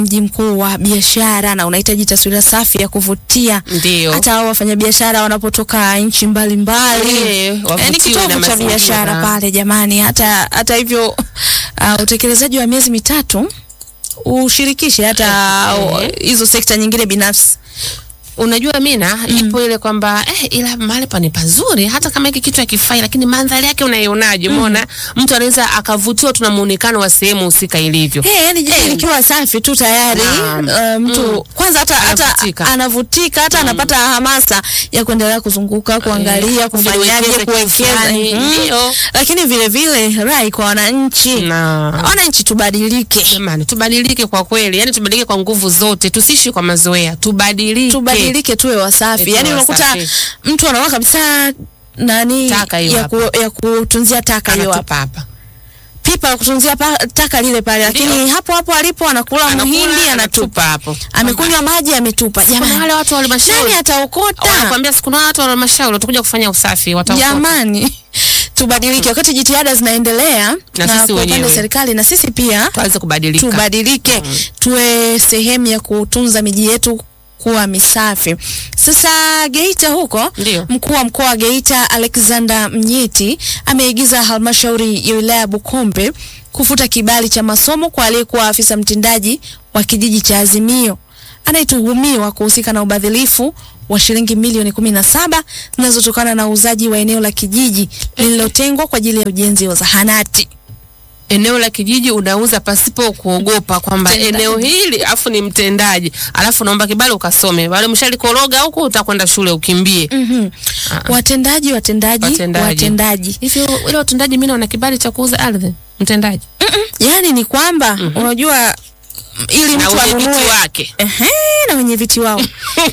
mji mkuu wa biashara na unahitaji taswira safi ya kuvutia Ndio. hata hao wafanyabiashara wanapotoka nchi mbalimbali Eh, Eh, wavutiwe ni kitovu na cha mazingira. biashara pale jamani. Hata hata hivyo uh, utekelezaji wa miezi mitatu ushirikishe hata Eh. uh, hizo sekta nyingine binafsi. Unajua Mina, ipo ile kwamba eh, ila mahali pa ni pazuri, hata kama hiki kitu hakifai, lakini mandhari yake unaionaje? Umeona, mtu anaweza akavutiwa tu na muonekano wa sehemu husika ilivyo. Hey, yani jiji likiwa safi tu tayari Naam. uh, mtu kwanza hata hata Anavutika. anavutika hata anapata hamasa ya kuendelea kuzunguka kuangalia Eh, kufanyaje kuwekeza kuwekeza kifuani, Mhm. ndio. lakini vile vile rai kwa wananchi Na wananchi tubadilike jamani, tubadilike kwa kweli, yani tubadilike kwa nguvu zote, tusiishi kwa mazoea, tubadilike. tubadilike tuwe wasafi. Tuwe Yani unakuta wasafi. mtu anaona kabisa nani Taka hiyo ya, hapa. ku, ya kutunzia taka hiyo hapa, Anatupa hapa. pipa la kutunzia pa, taka lile pale, lakini Ndio. hapo hapo alipo anakula Anakula, muhindi anatupa, anatupa hapo. amekunywa maji ametupa. Kuna Jamani, wale watu wa halmashauri nani ataokota? wanakuambia siku na watu wa halmashauri watakuja kufanya usafi, wataokota. Jamani, tubadilike wakati jitihada zinaendelea Na na sisi kwa upande wa wenyewe. serikali na sisi pia tuanze kubadilika. tubadilike tuwe sehemu ya kutunza miji yetu kuwa misafi. Sasa Geita huko, Ndio. mkuu wa mkoa wa Geita Alexander Mnyeti ameigiza halmashauri ya wilaya ya Bukombe kufuta kibali cha masomo kwa aliyekuwa afisa mtendaji wa kijiji cha Azimio anayetuhumiwa kuhusika na ubadhilifu wa shilingi milioni kumi na saba zinazotokana na uuzaji wa eneo la kijiji lililotengwa kwa ajili ya ujenzi wa zahanati. eneo la kijiji unauza pasipo kuogopa kwamba Mtendaji. eneo hili afu ni mtendaji alafu naomba kibali ukasome wale mshalikoroga huko utakwenda shule ukimbie Mhm. Watendaji, watendaji, Watendaji. watendaji. hivyo ile watendaji mimi naona kibali cha kuuza ardhi mtendaji Yaani ni kwamba unajua ili na mtu wenyeviti anunue wake Ehe, na wenye viti wao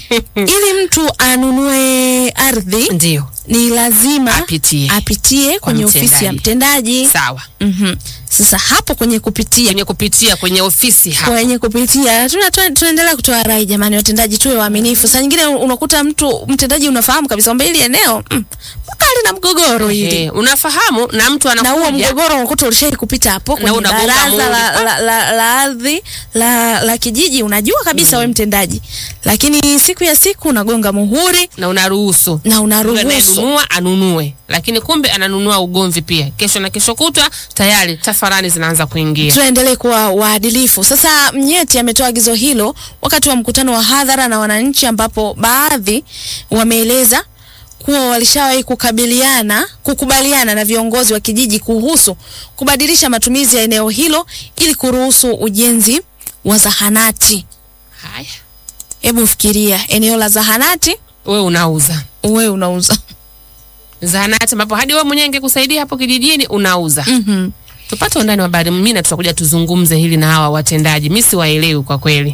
ili mtu anunue ardhi ndio ni lazima Apitie. apitie kwenye ofisi ya mtendaji. sawa Mhm. Sasa hapo kwenye kupitia kwenye kupitia kwenye ofisi hapa kwenye kupitia tuna- tuna- tunaendelea kutoa rai jamani, watendaji tuwe waaminifu. Saa nyingine unakuta mtu mtendaji unafahamu kabisa kwamba hili eneo mm, mpaka lina mgogoro hili Eh, unafahamu na mtu na huo anakuja mgogoro unakuta ulishai kupita hapo kwenye unagonga baraza muhuri. la, la, la, la ardhi la, la kijiji, unajua kabisa we mtendaji, lakini siku ya siku unagonga muhuri na unaruhusu na Yule unaruhusu. anayenunua anunue, lakini kumbe ananunua ugomvi pia. Kesho na kesho kutwa tayari tafarani zinaanza kuingia. Tuendelee kuwa waadilifu. Sasa Mnyeti ametoa agizo hilo wakati wa mkutano wa hadhara na wananchi, ambapo baadhi wameeleza kuwa walishawahi kukabiliana kukubaliana na viongozi wa kijiji kuhusu kubadilisha matumizi ya eneo hilo ili kuruhusu ujenzi wa zahanati. Haya, Hebu fikiria eneo la zahanati wewe unauza uwe unauza. zahanati ambapo hadi wewe mwenyewe ingekusaidia hapo kijijini unauza. Mhm. Tupate undani wa habari, mimi na tutakuja tuzungumze hili na hawa watendaji. Mimi siwaelewi kwa kweli.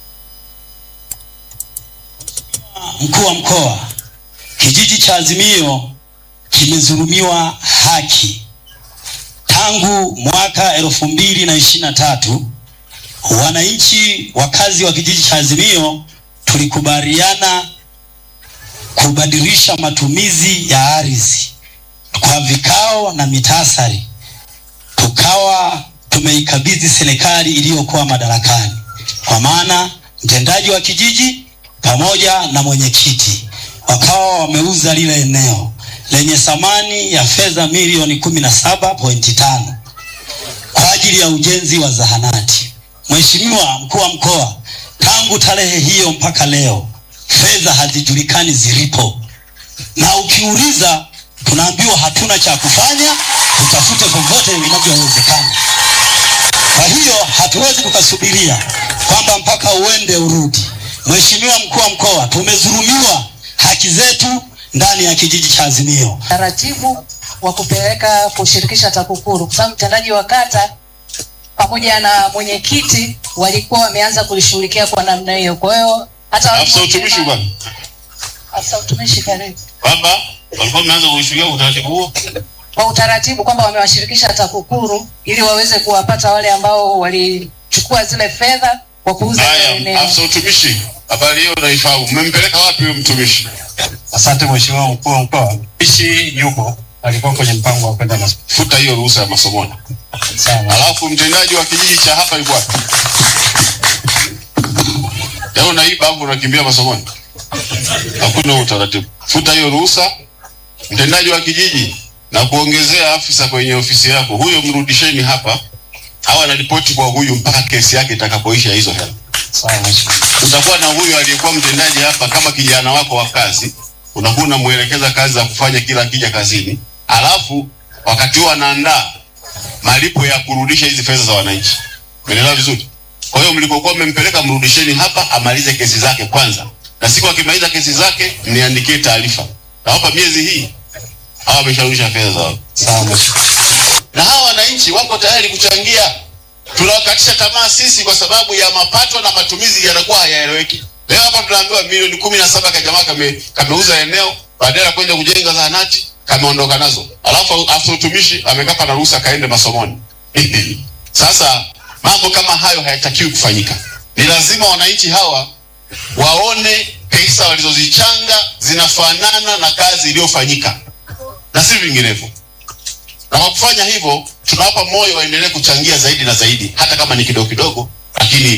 Mkuu wa mkoa, kijiji cha Azimio kimezulumiwa haki tangu mwaka elfu mbili na ishirini na tatu. Wananchi wakazi wa kijiji cha Azimio tulikubaliana kubadilisha matumizi ya ardhi kwa vikao na mitasari, tukawa tumeikabidhi serikali iliyokuwa madarakani, kwa maana mtendaji wa kijiji pamoja na mwenyekiti wakawa wameuza lile eneo lenye thamani ya fedha milioni kumi na saba pointi tano kwa ajili ya ujenzi wa zahanati. Mheshimiwa mkuu wa mkoa, tangu tarehe hiyo mpaka leo fedha hazijulikani zilipo, na ukiuliza tunaambiwa hatuna cha kufanya, tutafute popote inavyowezekana. Kwa hiyo hatuwezi tukasubiria kwamba mpaka uende urudi. Mheshimiwa mkuu wa mkoa, tumezulumiwa haki zetu ndani ya kijiji cha Azimio. taratibu wa kupeleka kushirikisha TAKUKURU kwa sababu mtendaji wa kata pamoja na mwenyekiti walikuwa wameanza kulishughulikia kwa namna hiyo. Kwa hiyo hata Afisa utumishi bwana, afisa utumishi karibu kwamba walikuwa wameanza kushughulikia utaratibu huo. kwa utaratibu kwamba wamewashirikisha TAKUKURU ili waweze kuwapata wale ambao walichukua zile fedha kwa kuuza ile Haya, eneo. afisa utumishi, habari hiyo unaifahamu. Mmempeleka wapi huyo mtumishi? Asante Mheshimiwa mkuu wa mkoa. Ishi yupo alikuwa kwenye mpango wa kwenda masomo. Futa hiyo ruhusa ya masomoni. Sawa. Alafu mtendaji wa kijiji cha hapa yuko wapi? Leo unaiba hapo unakimbia masomoni. Hakuna huo utaratibu. Futa hiyo ruhusa. Mtendaji wa kijiji na kuongezea afisa kwenye ofisi yako, huyo mrudisheni hapa, au anaripoti kwa huyu mpaka kesi yake itakapoisha hizo hela. Sawa mheshimiwa. Utakuwa na huyu aliyekuwa mtendaji hapa kama kijana wako wa kazi, unakuwa unamwelekeza kazi za kufanya kila akija kazini, alafu wakati huo anaandaa malipo ya kurudisha hizi fedha za wananchi. Umeelewa vizuri? Kwa hiyo mlikokuwa mmempeleka mrudisheni hapa amalize kesi zake kwanza, na siku akimaliza kesi zake mniandikie taarifa. Nawapa miezi hii hawa wamesharudisha fedha zao, Sawa mheshimiwa. na hawa wananchi wako tayari kuchangia. Tunawakatisha tamaa sisi kwa sababu ya mapato na matumizi yanakuwa hayaeleweki. Leo hapa tunaambiwa milioni kumi na saba kajamaa kame, kameuza eneo badala ya kwenda kujenga zahanati kameondoka nazo, alafu afisa utumishi amekapa na ruhusa kaende masomoni. Sasa mambo kama hayo hayatakiwi kufanyika. Ni lazima wananchi hawa waone pesa walizozichanga zinafanana na kazi iliyofanyika na si vinginevyo. Na kwa kufanya hivyo, tunawapa moyo waendelee kuchangia zaidi na zaidi, hata kama ni kidogo kidogo, lakini